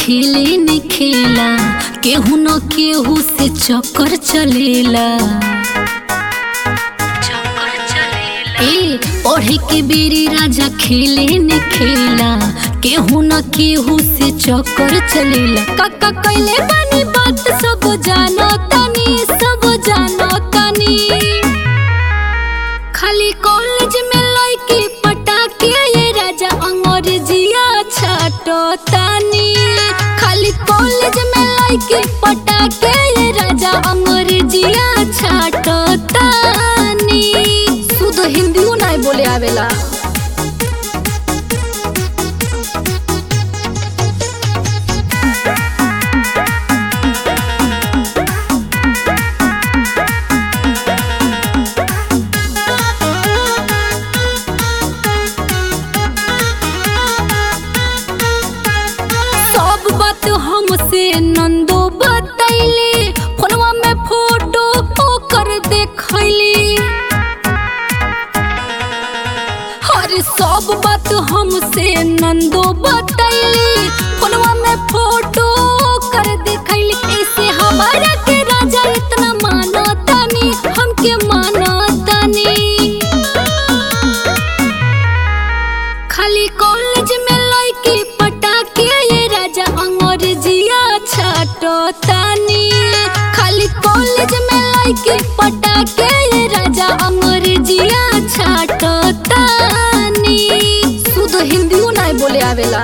खेले न खेला केहू न केहू से चक्कर चलेला ए पढ़े के बेरी राजा खेले न खेला केहू न केहू से चक्कर चलेला काका कैले बानी बात सब जानो तनी सब जानो तनी खाली कॉलेज में लड़की पटाके ये राजा अंग्रेजिया छाटो तानी खाली कॉलेज में लड़की पटाके ये राजा अंग्रेजिया छाटो तानी शुद्ध हिंदियो नहीं बोले आवेला सब बात हमसे नंदो बतैली फोनवा में फोटो ओकर देखैली अरे सब बात हमसे नंदो बतैली फोनवा में फोटो ओकर देखैली ऐसे हमारा के राजा इतना मानो तनी हमके मानो तनी खाली कॉलेज में लड़की पटाके ये राजा अंग्रेजिया छाटो तानी खाली कॉलेज में लड़की पटाके ये राजा अंग्रेजिया छाटो तानी शुद्ध हिंदियो नहीं बोले आवेला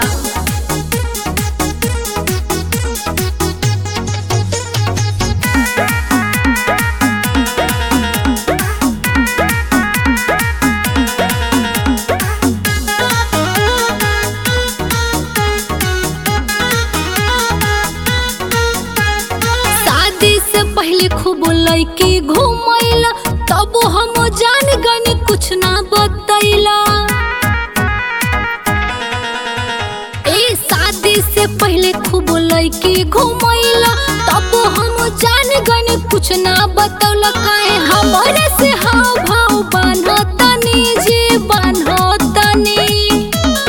शादी से पहले खूब लड़की घूमैला तब हम जान गनी कुछ ना बतैला ए शादी से पहले खूब लड़की घूमैला तब हम जान गनी कुछ ना बतौला काहे हमारे से हाव भाव बान्हतनी जी बान्हतनी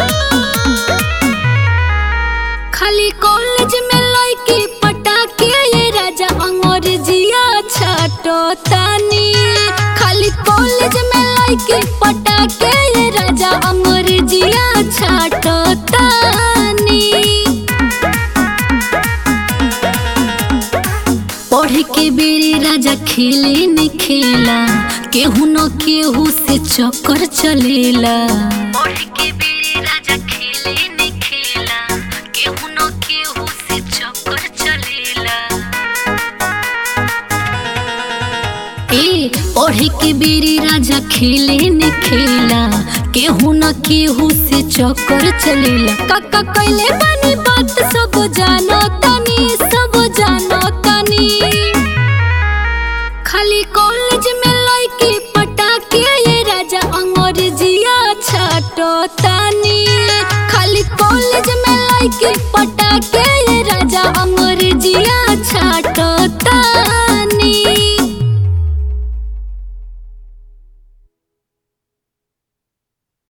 खाली कॉलेज में लड़की पटाके ये राजा अंग्रेजिया छाटो तानी खाली कॉलेज में लड़की पटाके ये राजा अंग्रेजिया छाटो तानी पढ़ के बेरी राजा खेले न खेला केहू न केहू से चक्कर चलेला पढ़ के बेरी राजा खेले न खेला केहू न केहू से चक्कर चलेला ए पढ़े के बेरी राजा खेले न खेला केहू न केहू से चक्कर चलेला काका कैले बानी बात सब जानो तनी सब जानो तनी खाली कॉलेज में लड़की पटाके ये राजा अंग्रेजिया छाटो तानी खाली कॉलेज में लड़की पट